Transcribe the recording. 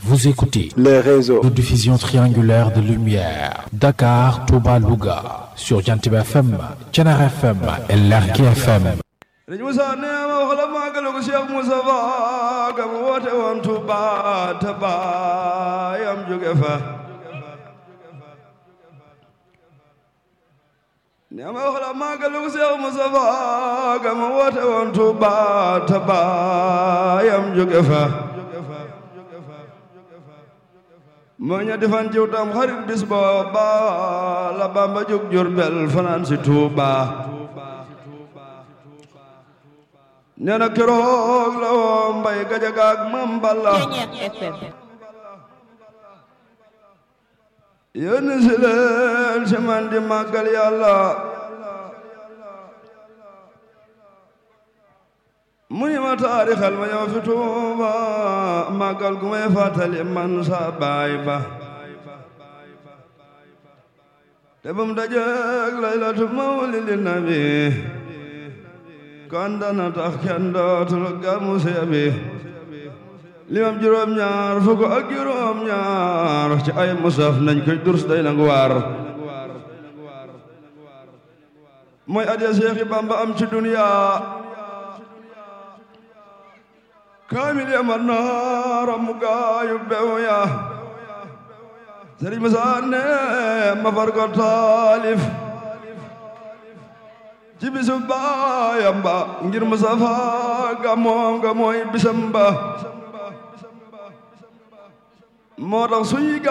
Vous écoutez les réseaux de diffusion triangulaire de lumière. Dakar, Touba, Louga. Sur Jantib FM, Thiénaba FM et Lergui FM. Sëriñ Moussa nee ma wax la màggalu ko Cheikh Moustapha ga mu woote woon Touba te baayam jóge fa nee ma wax la màggalu ko Cheikh Moustapha ga mu woote woon Touba te baayam jóge fa moo ñetti fan jiw tam xarit bis booba la Bamba jóg Jurbel fanaan si Touba nee na keroog la woo mbay gajaga ak mam balla yónni si leen si man di màggal yàlla mu ni ma taarixal ma yow fi tuuba màggal gu may fàttali man sa baay ba te bum dajeeg laylatu mawlidi nabi kon dana tax kenn dootul gàmmu seebi limam juróom ñaar fukk ak juróom ñaar ci ay musaf nañ koy durs day nangu waar mooy adiya Seexi Bamba am ci duniya kaamil ya man naara mu gaayu bew ya Sëriñ Musaa ne ma far ko taalif ci bisu baayam ba ngir Mustafa ga moom ga mooy bisam ba moo tax suñuy